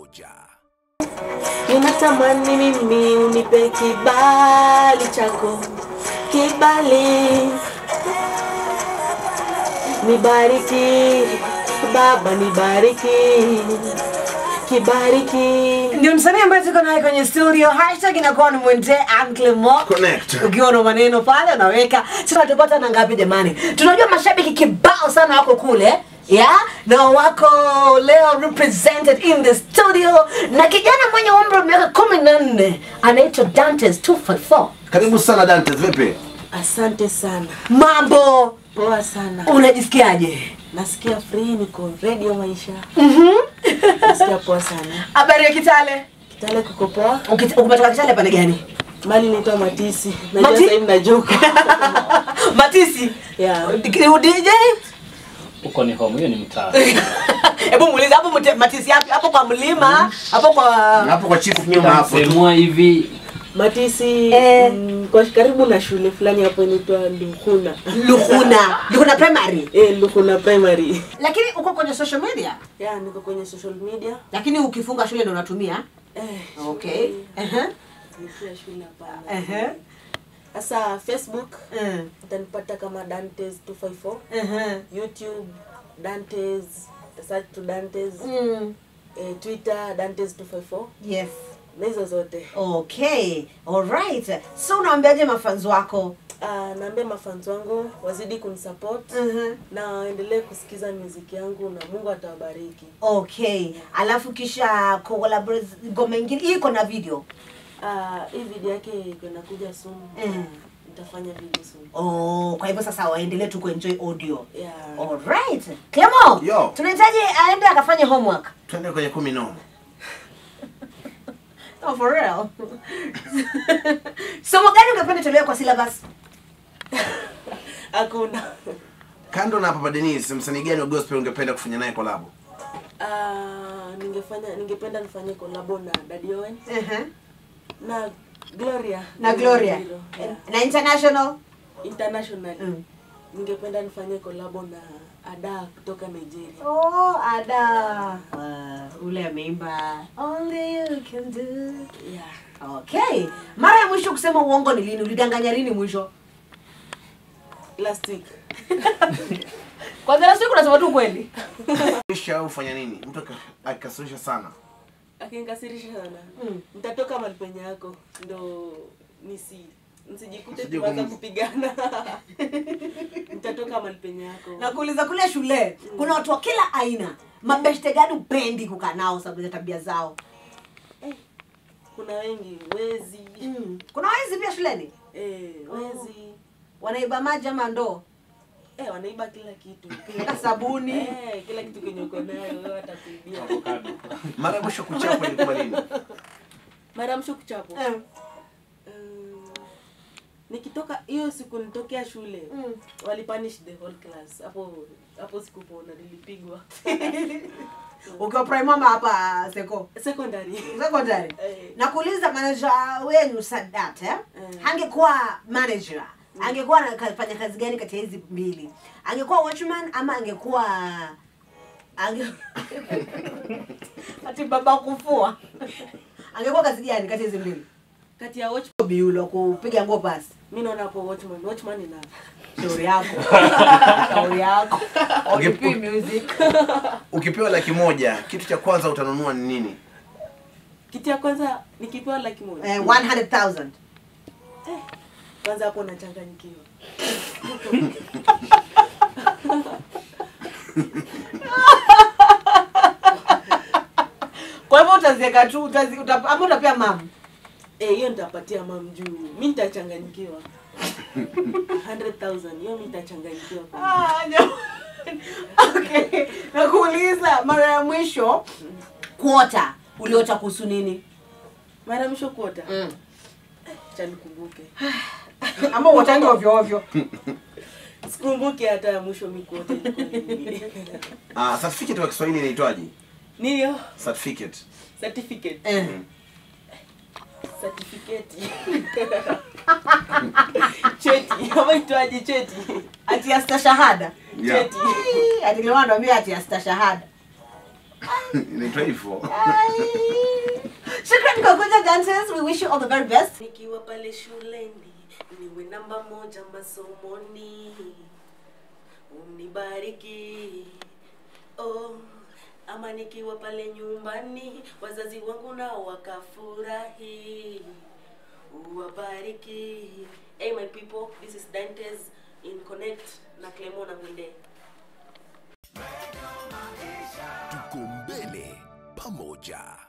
moja. Ninatamani mimi unipe kibali chako, kibali nibariki Baba, nibariki kibariki. ndio msanii ambaye tuko naye kwenye studio hashtag inakuwa ni mwende Uncle Mo Connect. ukiwa na maneno pale unaweka sasa tupata na ngapi jamani tunajua mashabiki kibao sana wako kule yeah na wako leo represented in the studio na kijana mwenye umri wa miaka kumi na nne anaitwa Dantes 254 Karibu sana Dantes, vipi? Asante sana, mambo poa sana. unajisikiaje Nasikia free, niko radio maisha. Nasikia poa sana. habari ya Kitale Kitale kuko poa. Ukit- umetoka Kitale pale gani Mali naitwa Matisi. Najua Mati- sasa hivi najoka. Matisi Yeah. DJ huko ni home, hiyo ni mtaa. hebu muulize hapo mte- Matisi yapi hapo kwa mlima hapo kwa Hapo kwa chief nyuma hapo. tu. Semua hivi Matisi Eh. mm, kwa karibu na shule fulani hapo inaitwa Lukuna. Luhuna Luhuna primary Eh, Lukuna Primary. lakini uko kwenye social media Yeah, niko kwenye social media. lakini ukifunga shule ndo unatumia Eh, okay Ehe. nikia shule hapana. Ehe. Sasa Facebook Eh. utanipata kama Dantes 254. Ehe. YouTube Dantes, search to Dantes. Mm. Eh, Twitter Dantes 254. yes Na hizo zote. okay alright so unaambiaje mafanzi wako Uh, naambia mafans wangu wazidi kunisupport Mhm. na waendelee kusikiza muziki yangu na Mungu atawabariki. okay alafu kisha collaborate ngoma ingine hii iko na video Uh, hii video yake iko inakuja soon. Mm. Nitafanya video soon. oh kwa hivyo sasa waendelee tu kuenjoy audio Yeah. alright Clemo Yo. tunahitaji aende akafanye homework Twende kwenye kumi nomo. Oh, for real. Somo gani ungependa tolewe kwa syllabus? Hakuna. Kando na Papa Dennis, msanii gani wa gospel ungependa kufanya naye collab? Uh, ningefanya ningependa nifanye kolabo na Daddy Owen Uh-huh. na Gloria. Na Gloria. Hilo, Yeah. Na international? Internationally. Mm. Ningependa nifanye kolabo na Ada kutoka Nigeria. Oh, ada. Uh, ule ameimba Only you can do. Yeah. Okay. Mara ya mwisho kusema uongo ni lini? Ulidanganya lini mwisho? Last week. Kwanza last week unasema tu kweli. Kisha au fanya nini? Mtu aka- akikasirisha sana. akinikasirisha sana Mm. nitatoka mahali penye yako ndo nisi nsijikute Usije tukaanza kum- kupigana nitatoka mahali penye yako Na kuuliza kule shule, kuna watu wa kila aina. Mabeshte gani upendi kukaa nao sababu ya tabia zao? eh, kuna wengi wezi Mm. Kuna waizi pia shuleni? eh, wezi Wanaiba maji ama ndoo? eh, wanaiba kila kitu Hata sabuni. eh, kila kitu kenye uko nayo wewe watakuibia avocado. Mara ya mwisho kuchapwa ilikuwa lini? mara ya mwisho kuchapwa Eh. Mm, nikitoka hiyo siku nitokea shule Mm. walipanish the whole class hapo hapo sikupona nilipigwa ukiwa prime ama hapa seko secondary secondary Eh. nakuuliza manager wenu sadat eh? Eh. angekuwa manager angekuwa anafanya kazi gani kati ya hizi mbili angekuwa watchman ama angekuwa ange... ati baba kufua angekuwa kazi gani kati ya hizi mbili kati ya watch biulo kupiga nguo pasi mi naona hapo watchman watchman ina shauri yako shauri yako Okipi music Ukipewa laki moja, kitu cha kwanza utanunua ni nini? kitu ya kwanza nikipewa laki moja eh, 100000 kwanza hapo nachanganyikiwa kwa hivyo utazieka tu utazi, uta, ama utapea mama Eh, hiyo nitapatia mam juu mi nitachanganyikiwa 100000 hiyo mi nitachanganyikiwa Ah, jamani. okay. Nakuuliza mara ya mwisho kuota uliota kuhusu nini? mara ya mwisho kuota Mm. cha nikumbuke Ama uotangi ovyo ovyo. sikumbuke hata ya mwisho mi kuota ilikuwa lini. Ah, certificate kwa Kiswahili inaitwaje? niyo Certificate. certificate Eh. certificate cheti ama itwaje cheti Ati ya stashahada. Yeah. cheti Ati kile wanaambia ati ya stashahada. Inaitwa hivyo. Shukran kwa kuja dancers. We wish you all the very best. nikiwa pale shuleni niwe namba moja masomoni unibariki oh, ama nikiwa pale nyumbani wazazi wangu nao wakafurahi uwabariki hey my people this is dantes in connect na clemo na mwinde tuko mbele pamoja